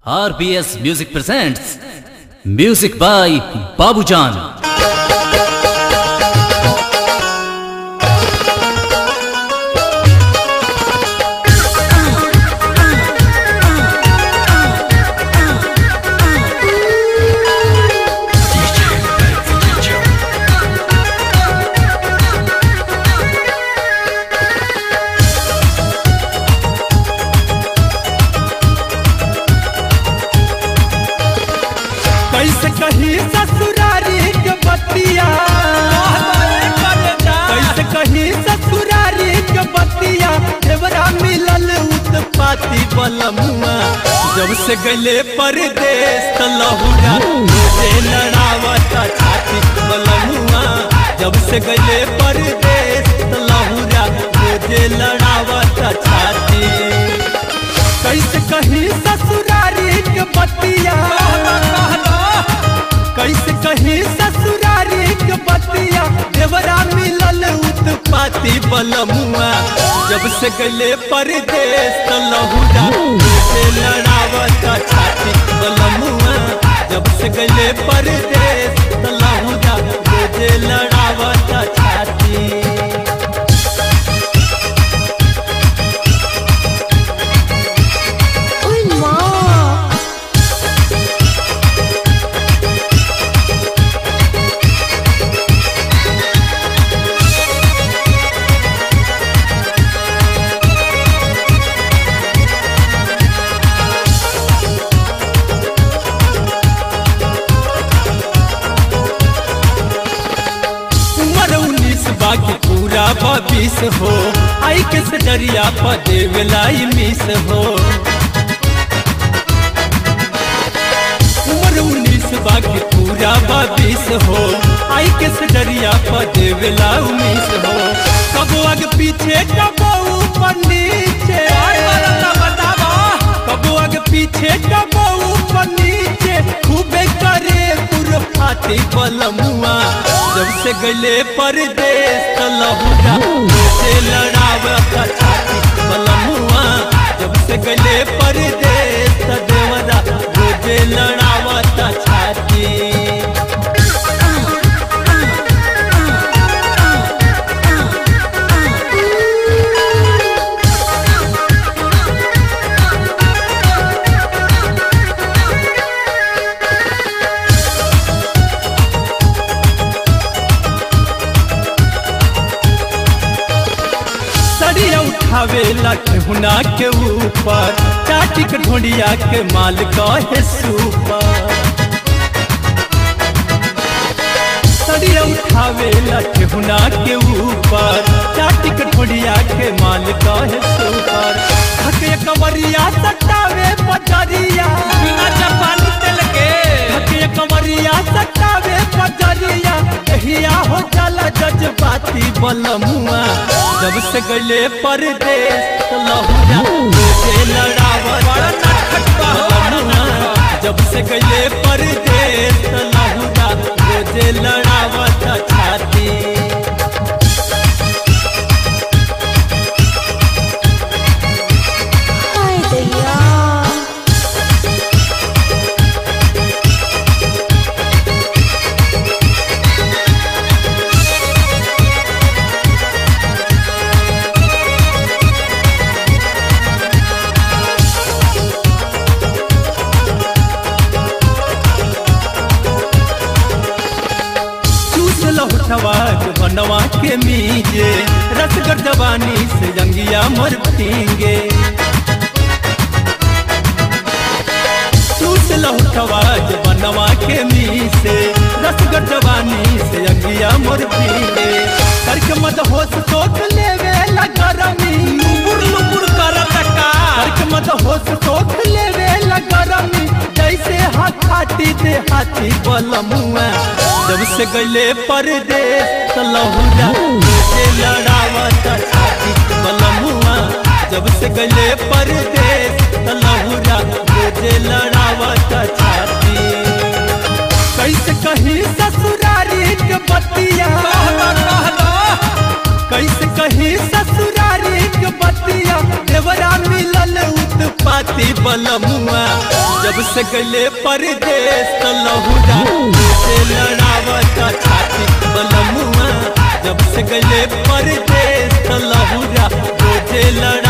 RBS Music presents Music by Babujan. कैसे कही ससुरारी के बतिया कैसे कही ससुरारी के बतिया देवरा मिलल उत्पाती बलमुआ जब से गले परदेश त लहुरा मुझे लड़ावता छाती बलमुआ जब से गले परदेश त लहुरा मुझे लड़ावता छाती कैसे कही ससुरारी के बतिया कैसे कही ससुरारी के बतिया देवरा मिलल उत्पाती बलमुआ जब से गले परदेश त लहुरा से लड़ावत छाती बलमुआ जब से गले परदेश त लहुरा से लड़ावत छाती Uy, ma. उम्र उन्नीस बाकी पूरा बीस हो आई के सजरिया पर देवलाई मिस हो उम्र उन्नीस बाकी पूरा बीस हो आई के सजरिया पर देवला मिस हो कबो आगे पीछे कबो ऊपर नीचे कबो आगे पीछे कबो ऊपर नीचे खूबे करे फाटी बलमुआ जब से गले परदेश त लहुरा से लड़ावता छाती बलमुआ जब से गले परदेश त देवरा रोजे लड़ावता छाती सड़िया उठावे लठुना के ऊपर चाटी के ढोंडिया के माल कहे सुपर सड़िया उठावे लठुना के ऊपर चाटी के ढोंडिया के माल कहे सुपर थके कमरिया सटावे पटरिया बिना चपानी तेल के थके कमरिया सटावे पटरिया कहिया हो चला जज्बाती बलमुआ जब से गले परदेश त लहुरा मुझे लड़ावत बलमुआ जब से गले परदेश त लहुरा मुझे लड़ावत छाती Ay, दैया चूस लहुटवा के बनवा के मीजे रसगर जवानी से जंगिया मर पींगे चूस लहुटवा के बनवा के मीसे रसगर जवानी से जंगिया मर पींगे करके मत होश सोच लेवे लगरमी लुबुर लुबुर करत का करके मत होश सोच लेवे लगरमी जैसे हाथ हाथी दे हाथी बलमुआ जब से गले परदेश त लहुरा से लड़ावत छाती बलमुआ जब से गले परदेश त लहुरा से लड़ावत छाती कैसे कही ससुरारी के बतिया कैसे कही ससुरारी के बतिया देवरा मिलल उत्पा खाती बलमुआ जब से गले परदेश त लहुरा से लड़ावता छाती बलमुआ जब से गले परदेश त लहुरा रोजे लड़